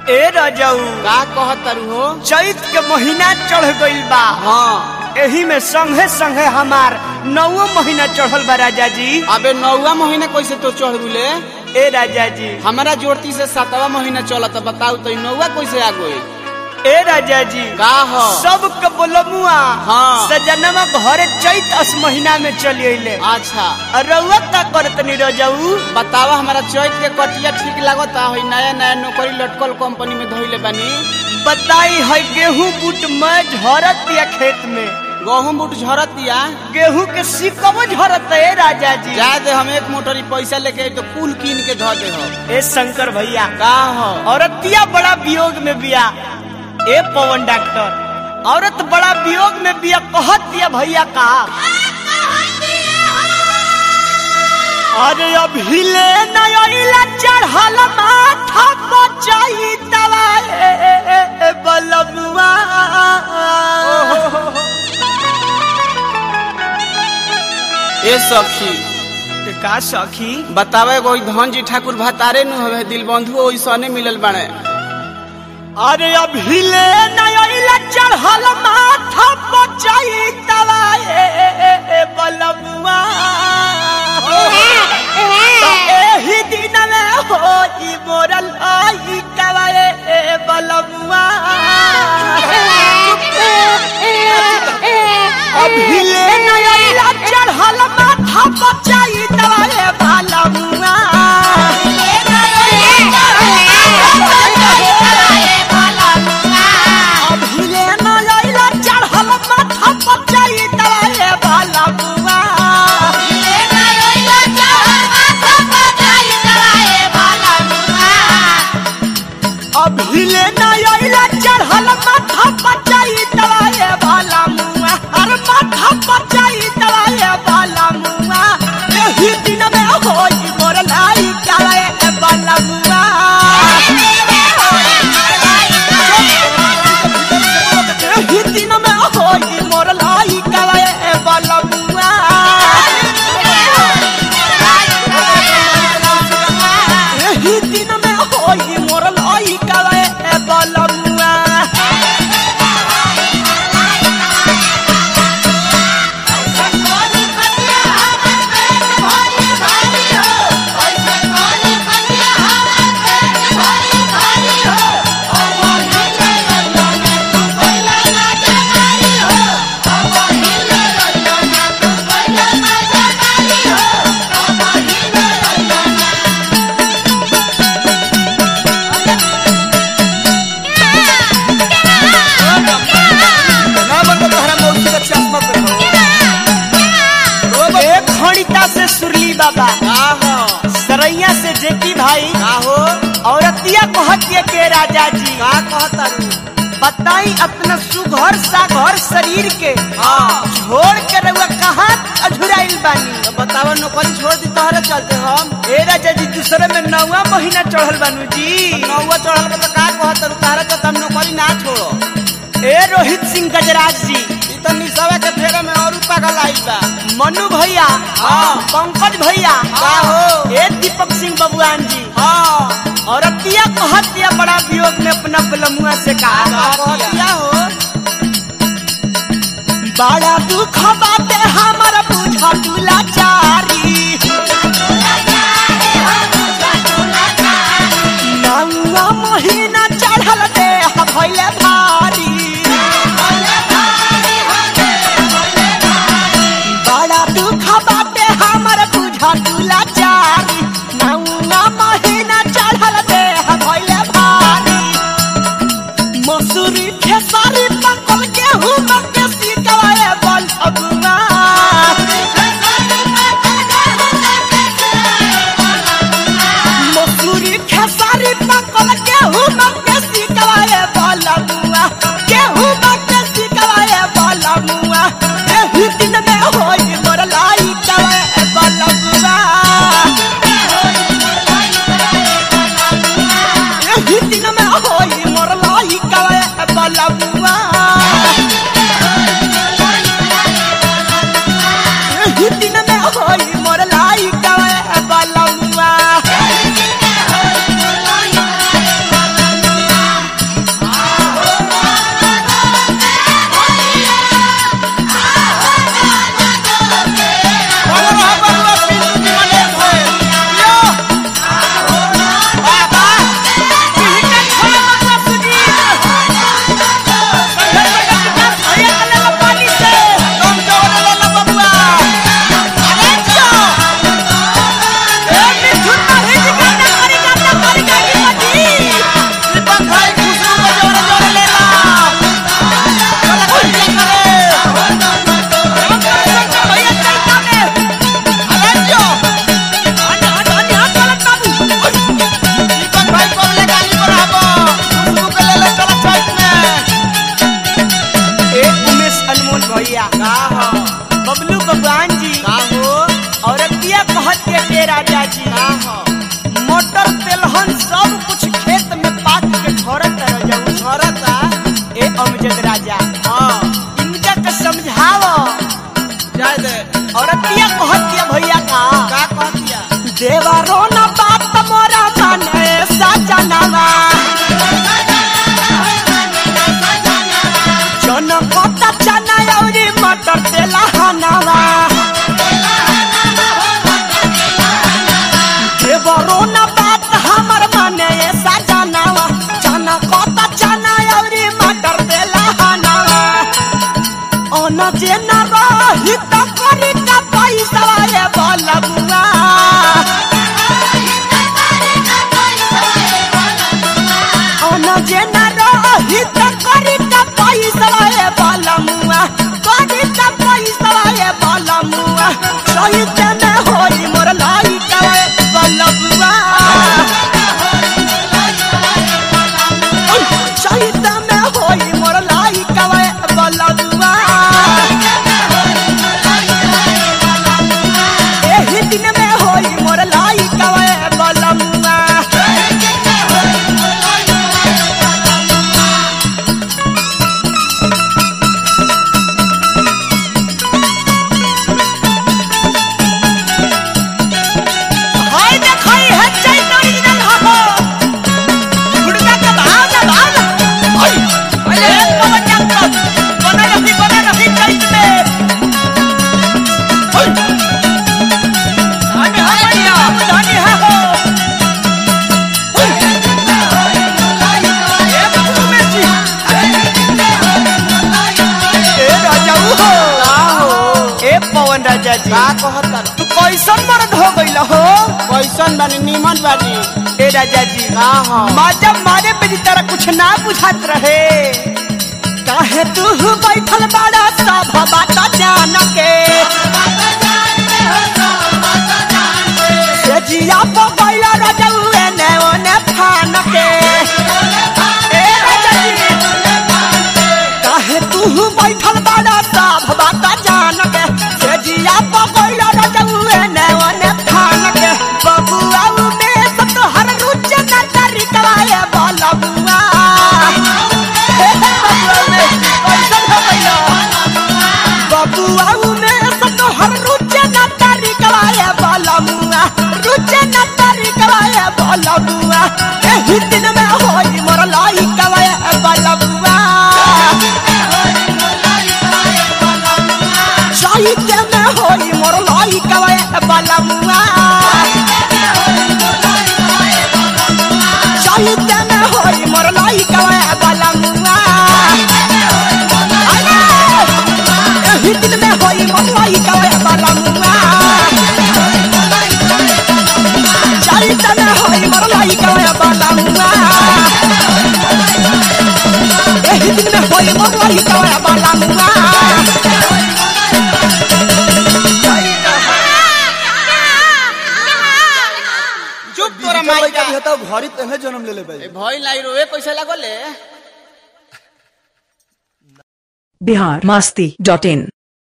ए रजऊ का कहत तारू हो चैत के महीना चढ़ गइल बा हाँ एही में संगे संगे हमार नौवो महीना चढ़ल बा राजा जी अबे नौवा महीना कैसे तो चढ़ गुले ए राजा जी हमारा जोड़ती से सातवा महीना चलत बताऊ तो नौवा कैसे आ गई ए राजा जी का हो सब के बोलमुआ हाँ। सजनवा घरे चैत अस महीना में चली अइले अच्छा रउआ का करतनी रजऊ बतावा हमारा चैत के कटिया ठीक लागता है नया नया नौकरी लटकल कंपनी में धोइले बानी बताई है गेहूं बूट में झरत या खेत में गहूम बूट झरत दिया गेहूं के सिकबो झरत है राजा जी जा दे हम एक मोटरी पैसा लेके आई तो कुल कीन के धो दे हो ए शंकर भैया का हो औरतिया बड़ा वियोग में बिया ए पवन डॉक्टर औरत बड़ा वियोग में बिया कहत दिया भैया का अरे अभी ले नया चढ़ल माथा बचाई दवाए बलमुआ ए सखी का सखी बतावे कोई धन जी ठाकुर भतारे नु हवे दिल बंधु ओइसने मिलल बाड़े अरे अभी ले नया चढ़ल माथा बचाई दवाए बलमुआ तो एही दिन में होई मोरल आई कवाए बलमुआ अभी ले नया चढ़ल माथा बचाई दवाए बलमुआ अभी ले नया चढ़ल माथा बचाई दवाए बलमुआ अभी ले नया चढ़ल माथा बचाई दवाए वाला मुआ हर माथा बचाई दवाए वाला मुआ एही दिन में होई मोर लाई काले वाला मुआ एही दिन में होई मोर लाई काले वाला मुआ एही दिन में होई मोर लाई काले वाला मुआ एक खणिता से सुरली बाबा सरैया से जेपी भाई औरतिया कहतिया के राजा जी बताई अपना सुघर साघर शरीर के छोड़ के रउआ कहाँ अझुराइल बानी बतावा नौकरी छोड़ दी तहरे चलते हम ए राजा जी दूसरे में नौवा महीना चढ़ल बानू जी नौवा चढ़ल के तो का कहत रु तहरे चलते हम नौकरी ना छोड़ो ए रोहित सिंह गजराज जी ई तो निसवा के फेरे में और पागल आई बा मनु भैया हाँ। पंकज भैया का हो? ए दीपक सिंह बबुआन जी हाँ औरतिया कहतिया बड़ा वियोग में अपना बलमुआ से कहा कहतिया हो बड़ा दुख बाटे हमर बुझा दुलाचारी नौवा महीना चढ़ल दे भैले भारी बड़ा दुख बाटे हमर बुझा दुलाचारी नौवा महीना चढ़ल दे भैले भारी मसूरी खेसारी पकल गेहूं मक्के सिकवाए बल अगुआ मसूरी खेसारी पकल गेहूं मक्के सिकवाए बल अगुआ गेहूं मक्के सिकवाए बल अगुआ एही दिन में होई मोर लाई कवाए बल अगुआ ये राजा जी मोटर तेलहन सब कुछ खेत में पाक के झरत रह जाऊ झरता ए अमजद राजा हाँ इनका के समझाओ जाए दे औरतिया कहतिया भैया का का कहतिया देवारो न बात मोरा माने सजनवा जनकता चना औरी मटर तेलहनवा देवरो न बात हमर माने सजनवा जनकता चना औरी मटर तेलहनवा ओन जे न रही त करी का पैसा ए बलबुआ ओन जे न रही त करी का पैसा ए बलमुआ करी का पैसा ए बलमुआ सहित में होई मोर लाई का ए बलबुआ सहित में होई मोर लाई का ए बलबुआ एही दिन में होई मोर लाई का ए बलमुआ हाय देखई है चैत ओरिजिनल हो गुड़का का भाव ना भाव ना हाय अरे पवन चक्कर बना रही बना रही चैत में हाय धानी है बढ़िया धानी है हो ए बाबू में जी ए राजा हो ए पवन राजा जी का कहता तू कैसन मर्द हो गइल हो कैसन बानी नीमन बानी ए राजा जी का हो माजा मारे पे तेरा कुछ ना बुझात रहे काहे तू बैठल बड़ा सब बात जान के से जिया पो गइल रजउए ने ओने फान के ए राजा जी काहे तू बैठल बड़ा सब बात जान के से जिया पो गइल रजउए ने ओने फान के बबुआ में सब हर रुच न तरीका ए बलबुआ बबुआ में सब हर रुच न तरीका ए बलबुआ रुच न तरीका ए बलबुआ एही दिन में होई मोर लाई कवा ए बलबुआ साहित्य में होई मोर लाई कवा ए बलबुआ साहित्य में होई मोर लाई कवा ए बलबुआ एही दिन में होई मोर लाई कवा ए बलबुआ साहित्य में होई मोर लाई कवा ए बलबुआ एही दिन में होई मोर लाई कवा ए बलबुआ चुप तोरा माई का घड़ी तेहे जन्म ले ले भाई भई लाई रोए कैसे लागले बिहार मस्ती डॉट इन